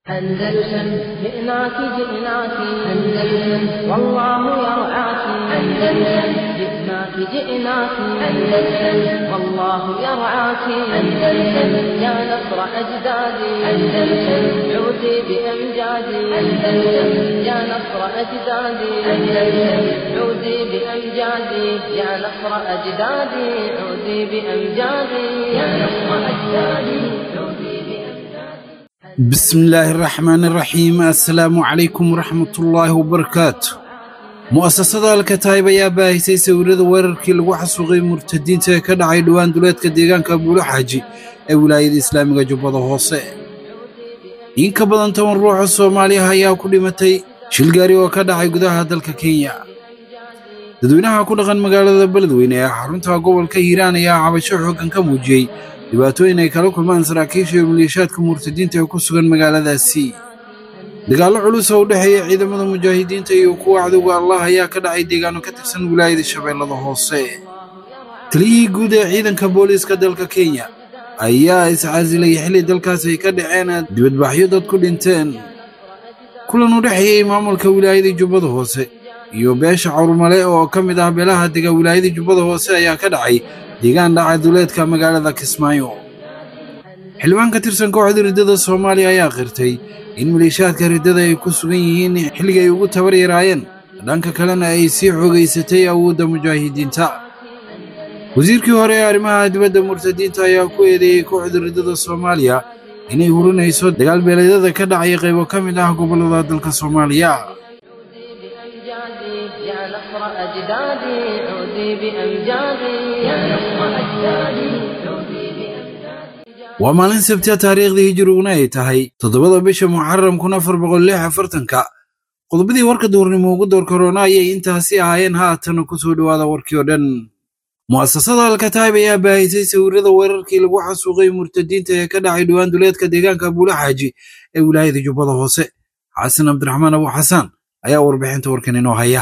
أندلسن جئناك جئناك أندلسن والله يرعاك أندلسن جئناك جئناك أندلسن والله يرعاك أندلسن يا نصر أجدادي أندلسن عودي بأمجادي أندلسن يا نصر أجدادي أندلسن عودي بأمجادي يا نصر أجدادي عودي بأمجادي يا نصر أجدادي عودي بأمجادي بسم الله الرحمن الرحيم السلام عليكم ورحمة الله وبركاته mu'asasada alkataayib ayaa baahisay sawirada weerarkii lagu xasuuqay murtadiinta ee ka dhacay dhowaan duleedka deegaanka buulo xaaji ee wilaayada islaamiga jubbada hoose in ka badan toban ruux oo soomaaliya ayaa ku dhimatay shil gaari oo ka dhacay gudaha dalka kenya dadweynaha ku dhaqan magaalada beledweyne ee xarunta gobolka hiiraan ayaa cabasho xooggan ka muujiyey dhibaatooyin ay kala kulmaan saraakiisha iyo maleeshaadka murtadiinta ee ku sugan magaaladaasi dagaallo culus oo u dhexeeya ciidamada mujaahidiinta iyo kuwa cadowga allah ayaa ka dhacay deegaano ka tirsan wilaayada shabeellada hoose taliyihii guud ee ciidanka booliiska dalka kenya ayaa iscaasilay xilli dalkaas ay ka dhaceen dibadbaxyo dad ku dhinteen kulan u dhexeeyey maamulka wilaayada jubbada hoose iyo beesha cawrmale oo ka mid ah beelaha dega wilaayada jubbada hoose ayaa ka dhacay deegaan dhaca duleedka magaalada kismaayo xildhibaan ka tirsan kooxda riddada soomaaliya ayaa qirtay in maleeshaadka riddada ay ku sugan yihiin xilliga ay ugu tabar yaraayeen dhanka kalena ay sii xoogaysatay awoodda mujaahidiinta wasiirkii hore ee arrimaha dibadda murtadiinta ayaa ku eedeeyey kooxda riddada soomaaliya inay hurinayso dagaal beeleedyada ka dhacaya qaybo ka mid ah gobollada dalka soomaaliya بأمجادي يا نصر أجدادي عودي بأمجادي يا نصر أجدادي عودي بأمجادي waa maalin sabtiya taariikhdii hijiriguna ay tahay toddobada bisha muxaram kun afar boqol lix afartanka qodobadii warka duurnimo ugu door korona ayay intaasi ahaayeen haatana ku soo dhowaada warkii oo dhan mu'asasada alkataayib ayaa baahisay sawirada weerarkii lagu xasuuqay murtadiinta ee ka dhacay dhowaan duleedka deegaanka buula xaaji ee wilaayada jubbada hoose xasan cabdiraxmaan abu xasaan ayaa warbixinta warkan inoo haya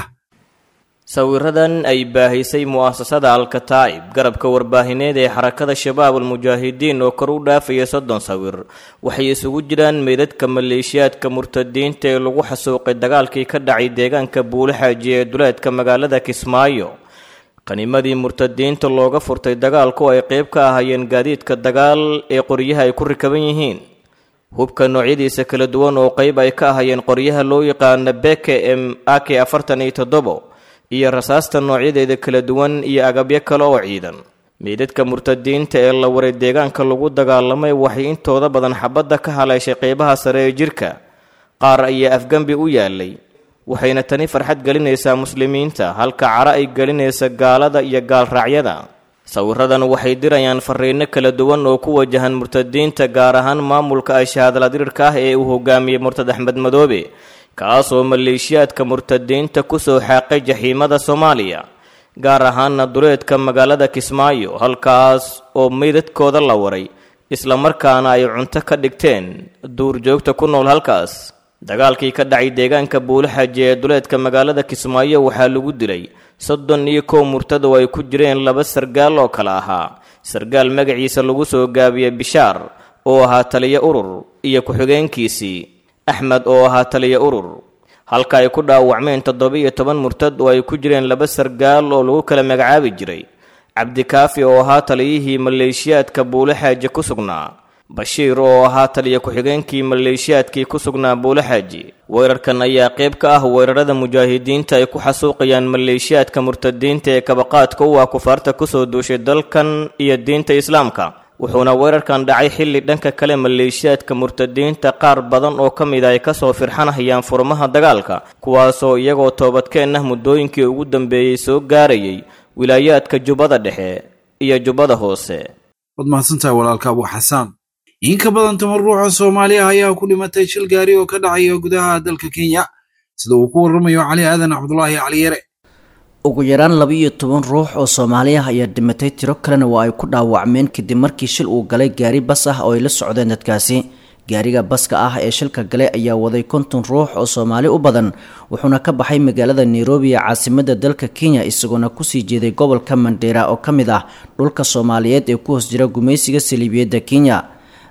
sawiradan ay baahisay mu'asasada alkataa'ib garabka warbaahineed ee xarakada shabaab almujaahidiin oo kor u dhaafaya soddon sawir waxay isugu jiraan meydadka maleeshiyaadka murtadiinta ee lagu xasuuqay dagaalkii ka dhacay deegaanka buulixaaji ee duleedka magaalada kismaayo qanimadii murtadiinta looga furtay dagaalku ay qayb ka ahaayeen gaadiidka dagaal ee qoryaha ay ku rikaban yihiin hubka noocyadiisa kala duwan oo qayb ay ka ahayeen qoryaha loo yaqaana beke m ak afartan iyo toddobo iyo rasaasta noocyadeeda kala duwan iyo agabyo kale oo ciidan meydadka murtadiinta ee la waray deegaanka lagu dagaalamay waxay intooda badan xabadda ka haleeshay qaybaha sare ee jirka qaar ayaa afgembi u yaalay waxayna tani farxad gelinaysaa muslimiinta halka cara ay gelinaysa gaalada iyo gaalraacyada sawiradan waxay dirayaan fariino kala duwan oo ku wajahan murtadiinta gaar ahaan maamulka ashaadaladirirka ah ee uu hogaamiyey murtad axmed madoobe kaasoo maleeshiyaadka murtadiinta ku soo xaaqay jaxiimada soomaaliya gaar ahaana duleedka magaalada kismaayo halkaas oo meydadkooda la waray islamarkaana ay cunto ka dhigteen duurjoogta ku nool halkaas dagaalkii ka dhacay deegaanka buulaxaji ee duleedka magaalada kismaayo waxaa lagu dilay soddon iyo kow murtad oo ay ku jireen laba sargaal oo kale ahaa sargaal magaciisa lagu soo gaabiyey bishaar oo ahaa taliyo urur iyo ku-xigeenkiisii axmed oo ahaa taliyo urur halka ay ku dhaawacmeen toddoba-iyo toban murtad oo ay ku jireen laba sargaal oo lagu kala magacaabi jiray cabdikaafi oo ahaa taliyihii maleeshiyaadka buulaxaaji ku sugnaa bashiir oo ahaa taliya ku-xigeenkii maleeshiyaadkii ku sugnaa buulaxaaji weerarkan ayaa qayb ka ah weerarada mujaahidiinta ay ku xasuuqayaan maleeshiyaadka murtadiinta ee kabaqaadka u ah kufaarta kusoo duushay dalkan iyo diinta islaamka wuxuuna weerarkan dhacay xilli dhanka kale maleeshiyaadka murtadiinta qaar badan oo ka mid ay kasoo firxanahayaan furmaha dagaalka kuwaasoo iyagoo toobadkeen ah muddooyinkii ugu dambeeyey soo gaarayay wilaayaadka jubbada dhexe iyo jubbada hoose waad mahadsantahay walaalka abu xasaan in ka badan toban ruux oo soomaali ah ayaa ku dhimatay shil gaari oo ka dhacaya gudaha dalka kenya sida uu ku warramayo cali aadan cabdulaahi cali yare ugu yaraan laba iyo toban ruux oo soomaali ah ayaa dhimatay tiro kalena waa ay ku dhaawacmeen kadib markii shil uu galay gaari bas ah oo ay la socdeen dadkaasi gaariga baska ah ee shilka galay ayaa waday konton ruux oo soomaali u badan wuxuuna ka baxay magaalada nairobi ee caasimada dalka kenya isagoona kusii jeeday gobolka mandheera oo ka mid ah dhulka soomaaliyeed ee ku hoos jira gumaysiga saliibiyadda kenya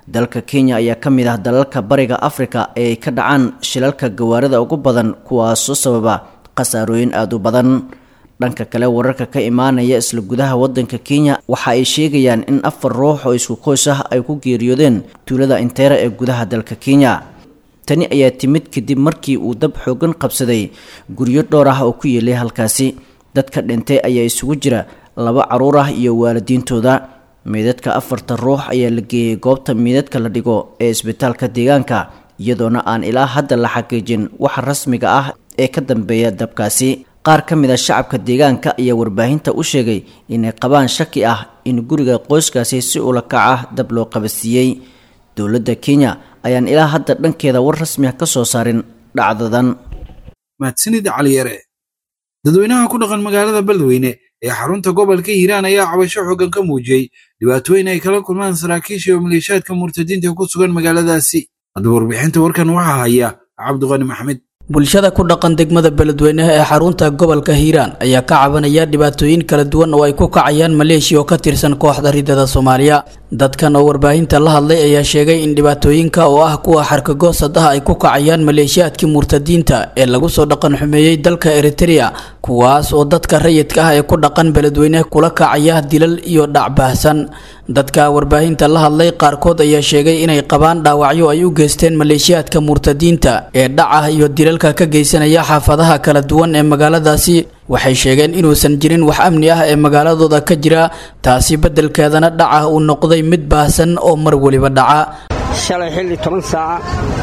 dalka kenya ayaa ka mid ah dalalka bariga afrika ee ay ka dhacaan shilalka gawaarida ugu badan kuwaasoo sababa khasaarooyin aada u badan dhanka kale wararka ka imaanaya isla gudaha wadanka kenya waxa ay sheegayaan in afar ruux oo isku qoys ah ay ku geeriyoodeen tuulada inteera ee gudaha dalka kenya tani ayaa timid kadib markii uu dab xoogan qabsaday guryo dhowr ah oo ku yeelay halkaasi dadka dhintay ayaa isugu jira laba caruur ah iyo waalidiintooda meydadka afarta ruux ayaa la geeyey goobta meydadka la dhigo ee isbitaalka deegaanka iyadoona aan ilaa hadda la xaqiijin waxa rasmiga ah ee ka dambeeya dabkaasi qaar ka mid a shacabka deegaanka ayaa warbaahinta u sheegay inay qabaan shaki ah in guriga qoyskaasi si ula kac ah dab loo qabasiiyey dowladda kenya ayaan ilaa hadda dhankeeda war rasmi ah ka soo saarin dhacdadan mahadsanid caliyare dadweynaha ku dhaqan magaalada beledweyne ee xarunta gobolka hiiraan ayaa cabasho xoogan ka muujiyey dhibaatooyin ay kala kulmaan saraakiisha iyo maleeshaadka murtadiinta ku sugan magaaladaasi haddaba warbixinta warkan waxaa haya cabdiqani maxmed bulshada ku dhaqan degmada beledweynaha ee xarunta gobolka hiiraan ayaa ka cabanaya dhibaatooyin kala duwan oo ay ku kacayaan maleeshiya oo ka tirsan kooxda ridada soomaaliya dadkan oo warbaahinta la hadlay ayaa sheegay in dhibaatooyinka oo ah kuwa xarkagoosadaha ay ku kacayaan maleeshiyaadkii murtadiinta ee lagu soo dhaqan xumeeyey dalka eritrea kuwaas oo dadka rayidka ah ee ku dhaqan beledweyne kula kacaya dilal iyo dhacbaahsan dadka warbaahinta la hadlay qaarkood ayaa sheegay inay qabaan dhaawacyo ay u geysteen maleeshiyaadka murtadiinta ee dhaca iyo dilalka ka geysanaya xaafadaha kala duwan ee magaaladaasi waxay sheegeen inuusan jirin wax amni ah ee magaaladooda ka jira taasi beddelkeedana dhaca uu noqday mid baahsan oo mar weliba dhaca shalay xilli toban saaca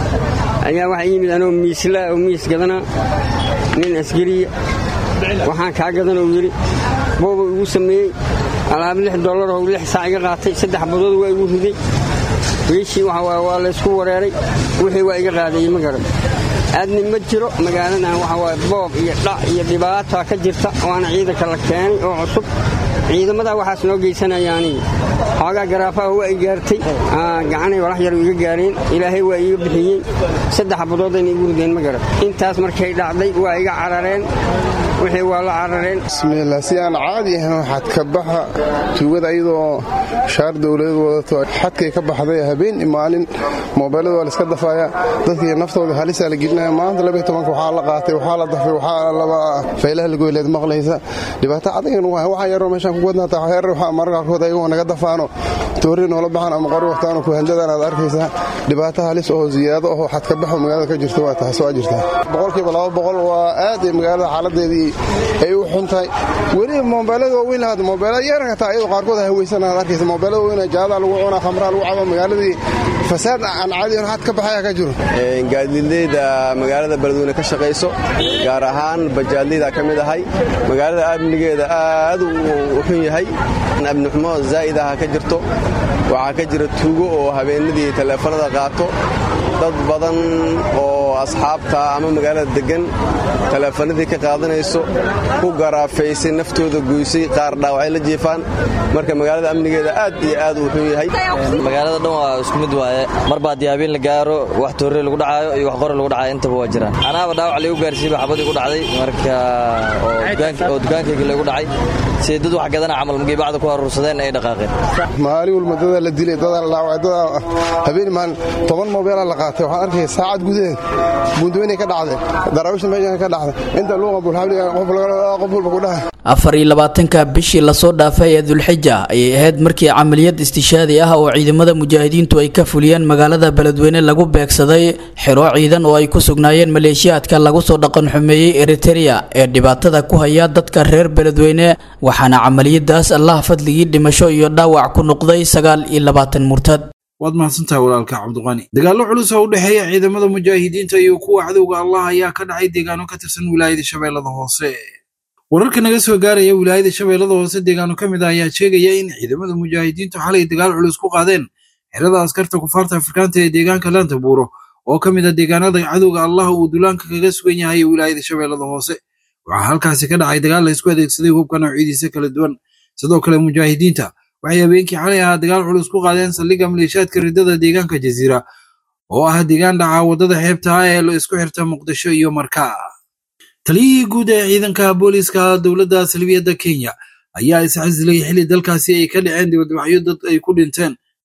ayaa waxaa yimid anoo miisla oo miis gadana nin askariya waxaan kaa gadan oo yidhi booba igu sameeyey alaab lix dollar oo lix saac iga qaatay saddex badood waa igu riday wiishii waa laysku wareeray wixii waa iga qaadayey ma garan aadni ma jiro magaaladan waxa waaye boob iyo dhac iyo dhibaata ka jirta waana ciidanka la keenay oo cusub ciidamadaa waxaas noo geysanayaani xoogaa garaafaha waa i gaartay gacanay walax yar iga gaareen ilaahay waa iiga bixiyey saddex badoodayna igu rideen ma garan intaas markay dhacday waa iga carareen wixii waa la carareen bismiillah si aan caadi ahayn waxaad ka baxa tuugada iyadoo shaar dowladeed wadato xadkay ka baxday habeen maalin moobeelada waa laiska dafaaya dadkii naftooda halisaa la gelinaya maanta labaiy tobanka waxaa la qaatay waxaa la dafay waxaa laba faylaha lagoyleed maqlaysa dhibaato adagan waa waxaa yaroo meeshaan ku wadnaata waxyar waxaa mararka qaarkood ayagoo naga dafaano toori noola baxaan ama qori waqtaano kuhandadan aad arkaysaa dhibaato halis oo ziyaado oo xad ka baxo magaalada ka jirta waa taas waa jirtaa boqolkiiba laba boqol waa aad ay magaalada xaaladeedii ay u xun tahay weliba moobeelada waaweyn lahaad moobeelada yaranka taa iyadoo qaarkood haweysan aad arkaysa moobeelada waaweyn jaada lagu cunaa khamraha lagu cabo magaaladii fasaad aan caadi xad ka baxaya ka jiro gaadiidleyda magaalada beledweyne ka shaqayso gaar ahaan bajaadleyda ka mid ahay magaalada amnigeeda aad u xun yahay amnixumo zaa'id aha ka jirto waxaa ka jira tuugo oo habeenadii taleefanada qaato dad badan oo asxaabta ama magaalada deggan taleefanadii ka qaadanayso ku garaafaysay naftooda goysay qaar dhaawacay la jiifaan marka magaalada amnigeeda aad iyo aad uu xun yahay magaalada dhan waa isku mid waaye mar baa diyaabiin la gaaro wax toorre lagu dhacaayo iyo wax qori lagu dhacayo intaba waa jiraan anaaba dhaawac laygu gaarsiiyey xabadii ku dhacday marka oo dukaankayga lagu dhacay si dad wax gadana camal markay bacda ku aruursadeen ay dhaqaaqeen maalin walba dadaa la dilay dadaa la dhaawacay dadaa habeen maalin toban moobeelaa la qaatay waxaan arkaya saacad gudaheed buundweynay ka dhacday daraawiishna meeshan ka dhacday inta luuqa bulxabliga qof walba ku dhahay afar iyo labaatanka bishii lasoo dhaafay ee dulxija ayay ahayd markii camaliyad istishaadi ah oo ciidamada mujaahidiintu ay ka fuliyeen magaalada beledweyne lagu beegsaday xero ciidan oo ay ku sugnaayeen maleeshiyaadka lagu soo dhaqan xumeeyey eritereya ee dhibaatada ku haya dadka reer beledweyne waxaana camaliyadaas allah fadligii dhimasho iyo dhaawac ku noqday sagaal iyo labaatan murtad waad mahadsantahay walaalka cabdiqani dagaallo culus oo u dhexeeya ciidamada mujaahidiinta iyo kuwa cadowga allah ayaa ka dhacay deegaano ka tirsan wilaayada shabeellada hoose wararka naga soo gaaraya wilaayada shabeellada hoose deegaano ka mid ah ayaa sheegaya in ciidamada mujaahidiintu xalay dagaal culus ku qaadeen xerada askarta kufaarta afrikaanta ee deegaanka laanta buuro oo ka mid ah deegaanada cadowga allah uu dulaanka kaga sugan yahay wilaayada shabeellada hoose waxaa halkaasi ka dhacay dagaal la isku adeegsaday hubka noocyadiisa kala duwan sidoo kale mujaahidiinta waxay habeenkii xalay ahaa dagaal culus ku qaadeen saldhigga maleeshaadka ridada deegaanka jasiira oo ah deegaan dhaca waddada xeebta ah ee la isku xirta muqdisho iyo markaa taliyihii guud ee ciidanka booliiska dowladda salbiyadda kenya ayaa isxasilay xilli dalkaasi ay ka dhaceen dibadbaxyo dad ay ku dhinteen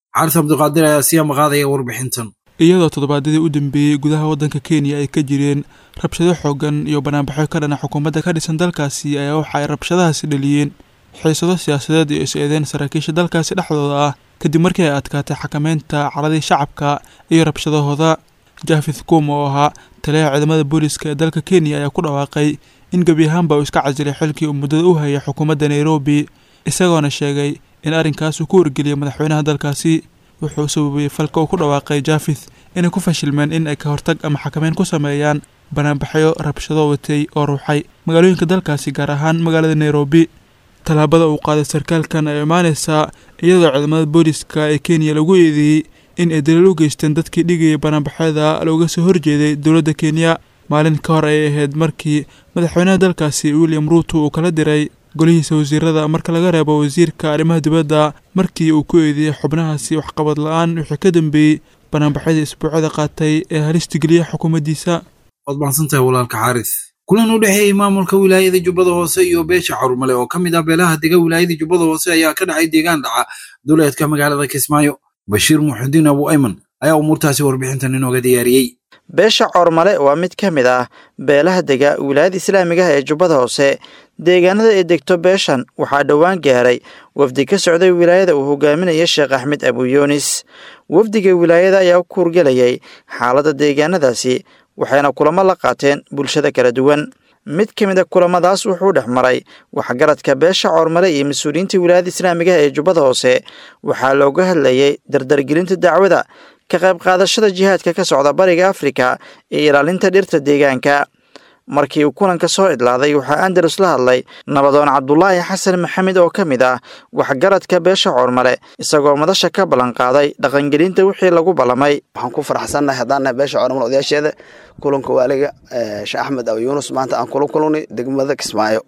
xaaris cabdiqaadir ayaa sii amaqaadaya warbixintan iyadoo toddobaadyadii u dambeeyey gudaha waddanka kenya ay ka jireen rabshado xoogan iyo banaanbaxyo ka dhana xukuumadda ka dhisan dalkaasi ayaa waxa ay rabshadahaasi dhaliyeen xiisado siyaasadeed iyo is-eedeen saraakiisha dalkaasi dhexdooda ah kadib markii ay adkaatay xakameynta caradii shacabka iyo rabshadahooda jafith kum oo ahaa taliyaha ciidamada booliska ee dalka kenya ayaa ku dhawaaqay in gebi ahaanba uu iska casilay xilkii uu muddada u hayay xukuumadda nairobi isagoona sheegay in arrinkaas uu ku wargeliyay madaxweynaha dalkaasi wuxuu sababay falka uu ku dhawaaqay jafith inay ku fashilmeen in ay ka hortag ama xakameyn ku sameeyaan banaanbaxyo rabshado watay oo ruuxay magaalooyinka dalkaasi gaar ahaan magaalada nairobi tallaabada uu qaaday sarkaalkan ay imaaneysaa iyadoo ciidamada booliska ee kenya lagu eedeeyey in ay daliil u geysteen dadkii dhigayay banaanbaxyada looga soo horjeeday dowladda kenya maalin ka hor ay ahayd markii madaxweynaha dalkaasi william ruuto uu kala diray golihiisa wasiirada marka laga reebo wasiirka arrimaha dibadda markii uu ku eedeeyey xubnahaasi waxqabad la-aan wixii ka dambeeyey banaanbaxyadii isbuucyada qaatay ee halista geliya xukuumaddiisa waad mahadsantahay walaalka xaaris kulan u dhexeeyey maamulka wilaayada jubbada hoose iyo beesha carumale oo ka mid ah beelaha dega wilaayada jubbada hoose ayaa ka dhacay deegaan dhaca duleedka magaalada kismaayo bashiir muxudiin abu ayman ayaa umuurtaasi warbixintan inooga diyaariyey beesha coormale waa mid ka mid ah beelaha dega wilaayada islaamiga ah ee jubbada hoose deegaanada ay degto beeshan waxaa dhowaan gaaray wafdi ka socday wilaayada uu hogaaminaya sheekh axmed abuyunis wafdiga wilaayada ayaa u kuurgelayay xaaladda deegaanadaasi waxayna kulamo la qaateen bulshada kala duwan mid ka mid a kulamadaas wuxuu dhex maray waxgaradka beesha coormale iyo mas-uuliyiinta wilaayada islaamiga ah ee jubbada hoose waxaa looga hadlayay dardargelinta dacwada ka qayb qaadashada jihaadka ka socda bariga afrika iyo ilaalinta dhirta deegaanka markii uu kulanka soo idlaaday waxaa andalus la hadlay nabadoon cabdulaahi xasan maxamed oo ka mid ah waxgaradka beesha coormale isagoo madasha ka ballanqaaday dhaqangelinta wixii lagu ballamay waxaan ku faraxsannahay haddaannahay beesha coormale odayaasheeda kulanka waaliga sheekh axmed abu yuunus maanta aan kula kulnay degmada kismaayo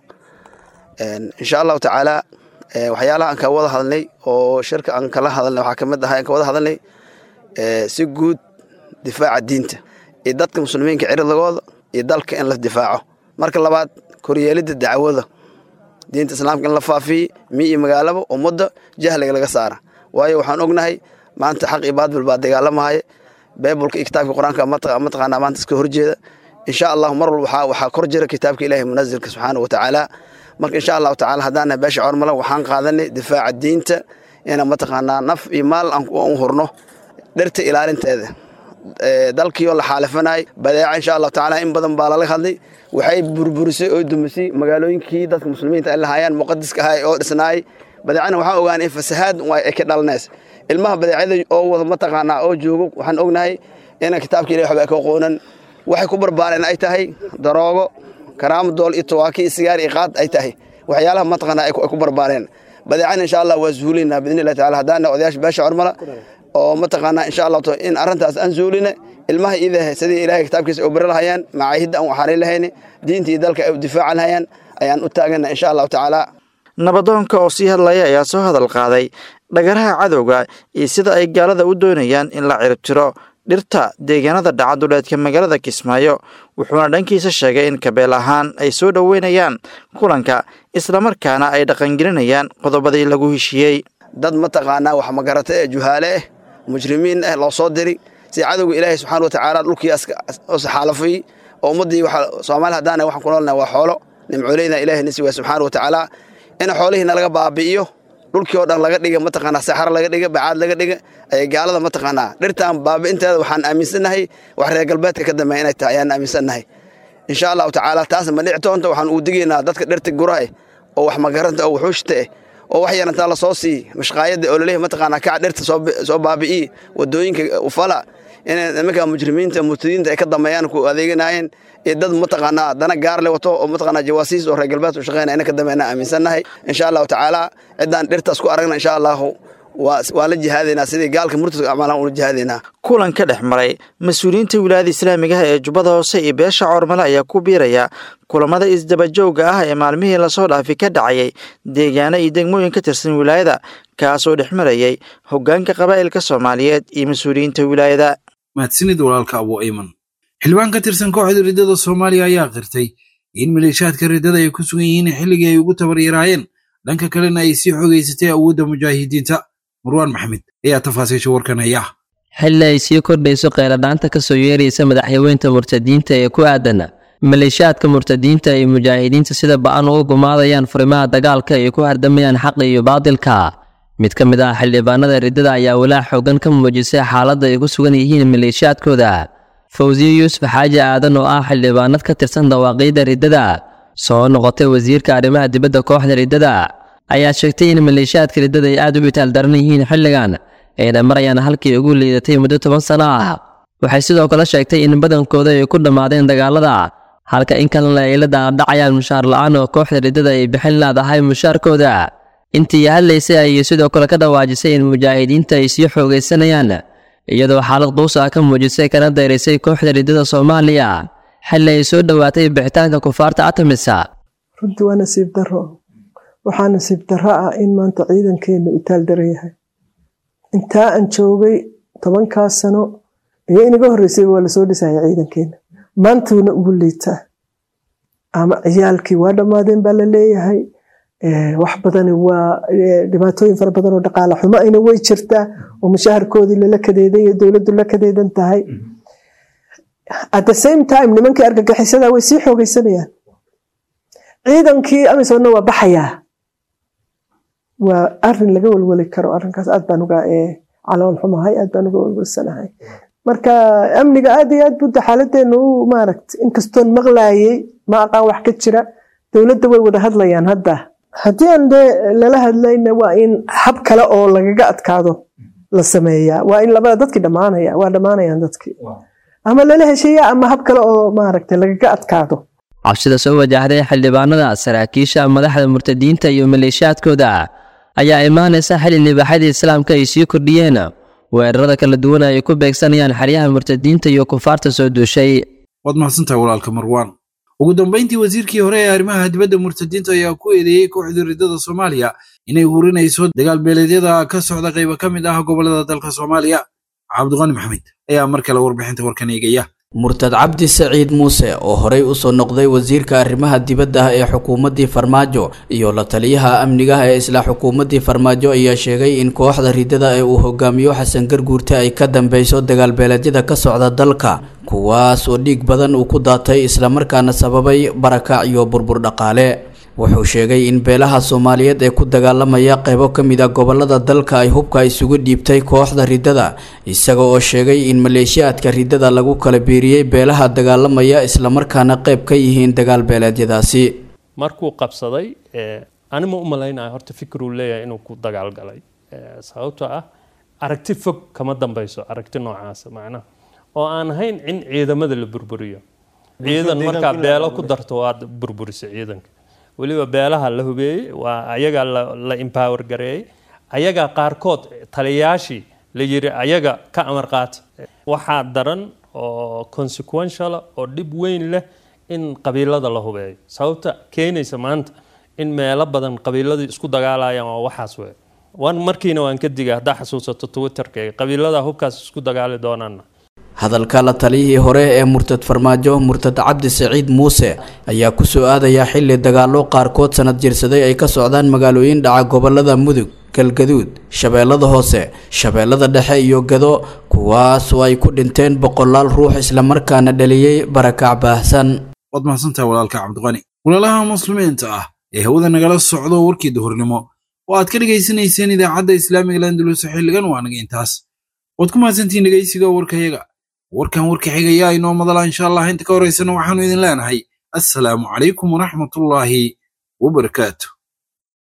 insha allahu tacaala waxyaalaha aan ka wada hadalnay oo shirka aan kala hadalnay waxaa kamid ahay aan ka wada hadalnay si guud difaaca diinta iyo dadka muslimiinka ciridagooda iyo dalka in la difaaco marka labaad koryeelidda dacwada diinta islaamka in la faafiye mi iyo magaalaba ummadda jahliga laga saara waayo waxaan ognahay maanta xaq iyo baadbil baa dagaalamahaya beebulka iyo kitaabka qur-aanka mataqaanaa maanta iska horjeeda insha allahu mar walba waxaa kor jira kitaabka ilaahi munazilka subxaanahu watacaala marka insha allahu tacala haddaana beesha cormala waxaan qaadanay difaaca diinta ina mataqaanaa naf iyo maal aan u hurno dhirta ilaalinteeda dalkiioo la xaalifanay badeeca insha allahu tacaala in badan baa lala hadlay waxay burburisay oo dumisay magaalooyinkii dadka muslimiinta ay lahaayeen muqadiska ahay oo dhisnaay badeecana waxaan ogaanay in fasahaad ay ka dhalanays ilmaha badeecada oo wada mataqaanaa oo joogo waxaan ognahay ina kitaabka ilahi waxba ay ka qoonan waxay ku barbaareen ay tahay daroogo karaamo dool iyo tawaaki iyo sigaar iyo qaad ay tahay waxyaalaha mataqaanaa ay ku barbaareen badeecana insha allah waa zuulinaa biidni illahi tacala haddaana odayaasha beesha cormala oo mataqaanaa insha allah in arrintaas aan zuuline ilmaha iidahe sidii ilahay kitaabkiisa u bari lahayaan macaahidda aan waxaari lahayni diinta iyo dalka ay u difaacan lahayaan ayaan u taagana insha allahu tacaala nabadoonka oo sii hadlaya ayaa soo hadal qaaday dhagaraha cadowga iyo sida ay gaalada u doonayaan in la ciribtiro dhirta deegaanada dhaca duleedka magaalada kismaayo wuxuuna dhankiisa sheegay in kabeel ahaan ay soo dhoweynayaan kulanka islamarkaana ay dhaqangelinayaan qodobadii lagu heshiiyey dad mataqaanaa wax magarata ee juhaale ah mujrimiin ah loo soo diri si cadowga ilaahay subxaana watacaala dhulkii xaalafay oo ummaddii soomaali haddaana waxaan ku noolnahay waa xoolo nimcooleyna ilahay nisi waa subxaana watacaala in xoolihiina laga baabi'iyo dhulkii oo dhan laga dhiga mataqaanaa saxaro laga dhiga bacaad laga dhiga ayay gaalada mataqaanaa dhirtaan baabi'inteeda waxaan aaminsannahay wax reer galbeedka ka dambeeya inay tahay ayaan aaminsannahay insha allahu tacaala taasna ma dhici doonto waxaan uu digaynaa dadka dhirta guraha oo wax magaranta oo wuxuushta ah oo wax yarantaa la soo siiy mashqaayadda oo laleeyahay mataqaanaa kaca dhirta soo baabi'iyi wadooyinka ufala in nimanka mujrimiinta murtadiinta ay ka dambeeyaan ku adeeganaayeen iyo dad mataqaanaa dana gaar le wato oo mataqaanaa jawaasiis oo reer galbeed u shaqeynaya ina ka dambeeyana aaminsannahay insha allahu tacaala ciddaan dhirtaas ku aragna insha allahu waa la jihaadaynaa sidii gaalka murtadka acmaalaan ula jihaadaynaa kulan ka dhex maray mas-uuliyiinta wilaayada islaamigaha ee jubbada hoose iyo beesha coormale ayaa ku biiraya kulamada isdabajooga ah ee maalmihii lasoo dhaafi ka dhacayay deegaano iyo degmooyin ka tirsan wilaayada kaasoo dhex marayay hoggaanka qabaa'ilka soomaaliyeed iyo mas-uuliyiinta wilaayada mahadsanid walaalka abu ayman xildhibaan ka tirsan kooxda riddada soomaaliya ayaa qirtay in maleeshaadka riddada ay ku sugan yihiin xilligii ay ugu tabaryaraayeen dhanka kalena ay sii xogeysatay awoodda mujaahidiinta marwaan maxamed ayaa tafaasiisha warkan haya xilli ay sii kordhayso kheyladhaanta ka soo yeeraysa madaxyaweynta murtadiinta ee ku aadan maleeshiyaadka murtadiinta iyo mujaahidiinta sida ba-an uga gumaadayaan furimaha dagaalka ay ku hardamayaan xaqa iyo baadilka mid ka mid ah xildhibaanada riddada ayaa walaac xoogan ka muujisay xaaladda ay ku sugan yihiin maleeshiyaadkooda fawsiye yuusuf xaaji aadan oo ah xildhibaanad ka tirsan dawaaqiidda riddada soo noqotay wasiirka arrimaha dibadda kooxda riddada ayaa sheegtay in maleeshiyaadka riddada ay aad u bitaal daran yihiin xilligan ayna marayaan halkii ugu liidatay muddo toban sano ah waxay sidoo kale sheegtay in badankooda ay ku dhammaadeen dagaalada halka in kalena ay la daadhacayaan mushaar la-aan oo kooxda riddada ay bixin laadahay mushaarkooda intii hadlaysay ayay sidoo kale ka dhawaajisay in mujaahidiinta ay sii xoogaysanayaan iyadoo xaalad quus ah ka muujisay kana dayraysay kooxda riddada soomaaliya xilli ay soo dhowaatay bixitaanka kufaarta atamisa runtii waa nasiib daro waxaa nasiib daro ah in maanta ciidankeenu itaal daran yahay intaa aan joogay tobankaas sano iyo inaga horreysay waa lasoo dhisaya ciidankeena maantuuna ugu liitaa ama ciyaalkii waa dhammaadeen baa la leeyahay wax badani waa dhibaatooyin fara badan oo dhaqaale xumo ayna way jirtaa oo mushaharkoodii lala kadeedan iyo dowladdu la kadeedan tahay at the same time nimankii argagixisada way sii xoogaysanayaan ciidankii amisonna waa baxayaa waa arin laga walwali karo arinkaas aad baan uga calool xumahay aad baan uga walwalsanahay marka amniga aad iyo aad budda xaaladeenu u maaragt inkastoon maqlaayay ma aqaan wax ka jira dowladda way wada hadlayaan hadda haddii aan de lala hadlayna waa in hab kale oo lagaga adkaado la sameeyaa waa in labada dadkii dhammaanaya waa dhammaanayaan dadkii ama lala heshiiya ama hab kale oo maaragta lagaga adkaado cabsida soo wajahday xildhibaanada saraakiisha madaxda murtadiinta iyo maleeshiyaadkooda ayaa imaanaysa xili libaaxada islaamka ay sii kordhiyeen weerarada kala duwan ay ku beegsanayaan xeryaha murtadiinta iyo kufaarta soo duushay waad mahadsantahay walaalka marwaan ugu dambayntii wasiirkii hore ee arrimaha dibadda murtadiinta ayaa ku eedeeyey kooxdii riddada soomaaliya inay hurinayso dagaal beeleedyada ka socda qayba ka mid ah gobollada dalka soomaaliya cabdiqani maxamed ayaa mar kale warbixinta warkan eegaya murtad cabdi saciid muuse oo horey usoo noqday wasiirka arrimaha dibadda ah ee xukuumaddii farmaajo iyo la taliyaha amnigaha ee isla xukuumaddii farmaajo ayaa sheegay in kooxda riddada ee uu hogaamiyo xasan garguurte ay ka dambeyso dagaalbeeleedyada ka socda dalka kuwaas oo dhiig badan uu ku daatay islamarkaana sababay barakac iyo burbur dhaqaale wuxuu sheegay in beelaha soomaaliyeed ee ku dagaalamaya qaybo ka mid a gobolada dalka ay hubka isugu dhiibtay kooxda riddada isaga oo sheegay in maleeshiyaadka riddada lagu kala biiriyey beelaha dagaalamaya islamarkaana qayb ka yihiin dagaal beeleedyadaasi markuu qabsaday anima u malaynaya horta fikiruu leeyahay inuu ku dagaalgalay sababtoo ah aragti fog kama dambeyso aragti noocaasa macnaha oo aan ahayn in ciidamada la burburiyo ciidan markaa beelo ku darto waad burburisa ciidanka weliba beelaha la hubeeyey waa ayagaa la empower gareeyey ayagaa qaarkood taliyayaashii la yiri ayaga ka amar qaata waxaa daran oo consequential oo dhib weyn leh in qabiilada la hubeeyo sababta keenaysa maanta in meelo badan qabiiladii isku dagaalayaan waa waxaas wey wan markiina waan ka diga haddaa xasuusato twitterkayga qabiilada hubkaas isku dagaali doonaana hadalka la taliyihii hore ee murtad farmaajo murtad cabdi saciid muuse ayaa ku soo aadaya xilli dagaallo qaarkood sanad jirsaday ay ka socdaan magaalooyin dhaca gobolada mudug galgaduud shabeellada hoose shabeellada dhexe iyo gado kuwaas oo ay ku dhinteen boqolaal ruux islamarkaana dhaliyey barakac baahsan waad mahadsantahay walaalka cabdiqani walaalaha muslimiinta ah ee hawada nagala socdo warkii duhurnimo oo aad ka dhegaysanayseen idaacadda islaamiga landulus xilligan waa naga intaas waad ku mahadsantihiin dhegaysiga warkayaga warkan warka xigayaa inoo madala insha allah inta ka horaysana waxaanu idin leenahay assalaamu calaykum waraxmatullaahi wabarakaatu